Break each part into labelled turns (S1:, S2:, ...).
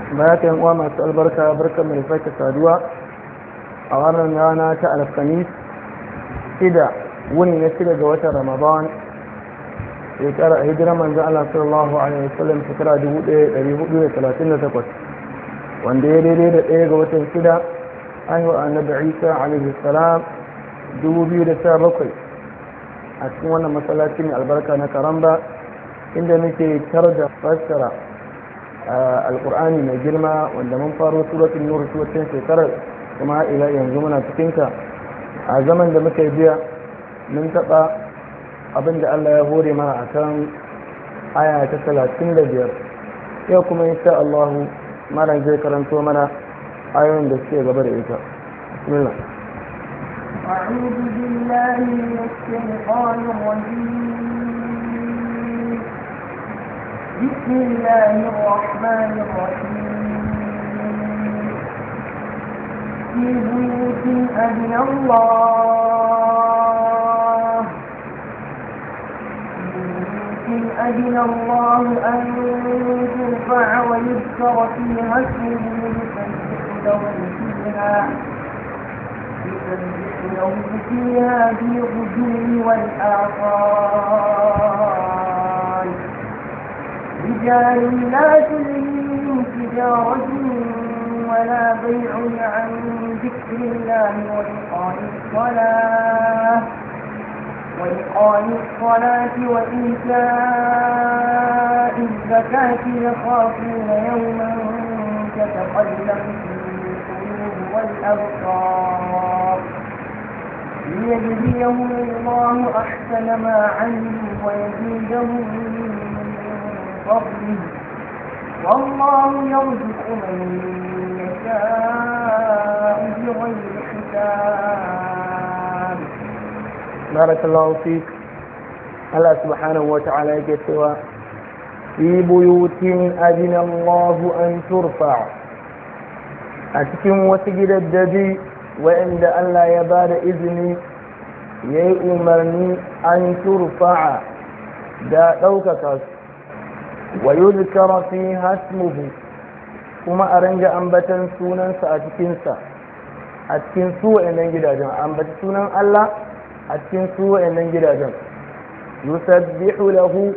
S1: bayan uwa masu albarka barkan mai sake saduwa a wannan rana ta alkamis shida wuni na shida ga watan ramadan shekara a hijirar manzan Allah sallallahu alaihi wasallam shekara 1438 wanda ya daidai da ɗaya ga watan shida haihuwa annabi isa alaihi salam 2017 a cikin wannan masallaci mai albarka na karamba inda muke tar da fassara alkur'ani mai girma wanda mun faro suratul nur wacce shekarar kuma ila yanzu muna cikinta a zaman da muka biya mun taɓa abin da Allah ya hore mana a kan aya ta talatin da biyar yau kuma insha Allah malam zai karanto mana ayoyin da suke gaba da ita bismillah
S2: أعوذ بالله من الشيطان الرجيم بسم الله الرحمن الرحيم في بيوت أذن الله أذن الله أن ترفع ويذكر فيها اسمه يسبح له فيها يسبح له فيها بالغدو والآصال رجال لا تلهيهم تجارة ولا بيع عن ذكر الله وإقام الصلاة وإقام الصلاة وإيتاء الزكاة يخافون يوما تتقلب فيه القلوب والأبصار ليجزيهم الله أحسن ما عملوا ويزيدهم من فضله والله يرزق من يشاء بغير حساب
S1: بارك الله فيك الله سبحانه وتعالى يقول في بيوت أذن الله أن ترفع أتكم وسجد الدجي وعند الله يبار إذني يأمرني أن ترفع دا ɗaukaka ويذكر فيها اسمه kuma a ranga ambatan sunansa a cikinsa a cikin su wa'annan gidajen ambaci sunan Allah a cikin su wa'annan gidajen yusabbihu lahu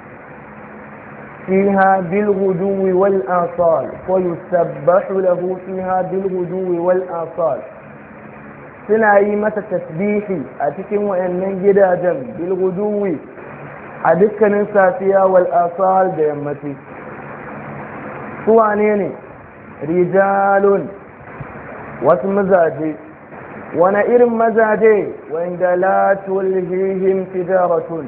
S1: fiha bil ghuduwi wal asal ko yusabbahu lahu fiha bil ghuduwi wal asal suna yi masa tasbihi a cikin wa'annan gidajen bil ghuduwi a dukkanin safiya wal asal da yammaci su wane ne rijalun wasu mazaje wani irin mazaje wanda la tulhihim tijaratun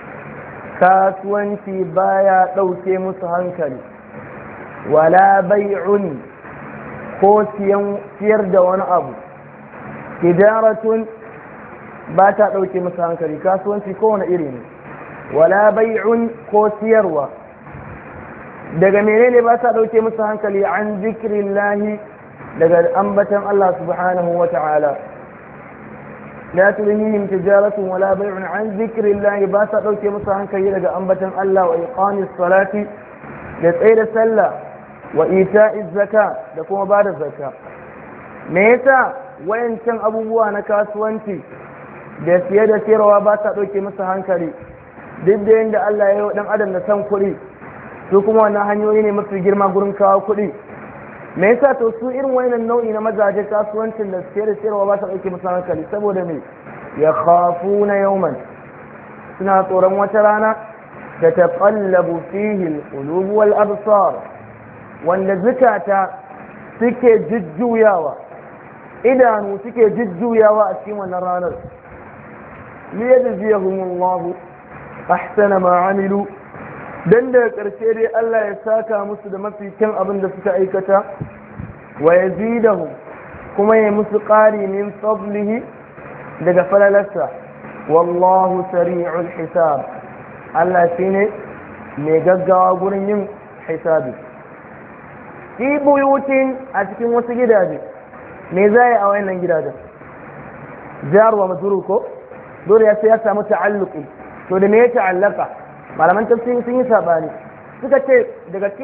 S1: kasuwanci baya ɗauke musu hankali wala bai'un ko siyar da wani abu tijaratun ba ta ɗauke musu hankali kasuwanci kowane iri ne wala bai'un ko siyarwa daga menene ba ta ɗauke musu hankali an zikirin lahi daga ambatan Allah subhanahu wa ta'ala la tulhihim tijaratun wala bai'un an zikirin lahi ba ta ɗauke musu hankali daga ambatan Allah wa iqamis salati da tsaye da sallah wa ita'iz zaka da kuma ba da zakka me yasa wayancan abubuwa na kasuwanci da siye da siyarwa ba ta ɗauke musu hankali duk da yadda Allah ya yi wa ɗan adam da san kuɗi su kuma wannan hanyoyi ne mafi girma gurin kawo kuɗi me yasa to su irin wannan nau'i na mazaje kasuwancin da suke da sayarwa ba ta ɗauke musu hankali saboda me ya khafu na yauman suna tsoron wata rana da taqallabu fihi al-qulub wal absar wanda zukata suke jujjuyawa idanu suke jujjuyawa a cikin wannan ranar liyajziyahumullahu ahsana ma amilu dan daga ƙarshe dai Allah ya saka musu da mafi kyan abin da suka aikata wa yazidahum kuma ya musu ƙari min fadlihi daga falalarsa wallahu sari'ul hisab Allah shine mai gaggawa gurin yin hisabi fi buyutin a cikin wasu gidaje me za a wannan gidajen jar wa majrur ko dole ya sai ya samu ta'alluqi to da me ya ta'allaka malaman tafsiri sun yi sabani suka ce daga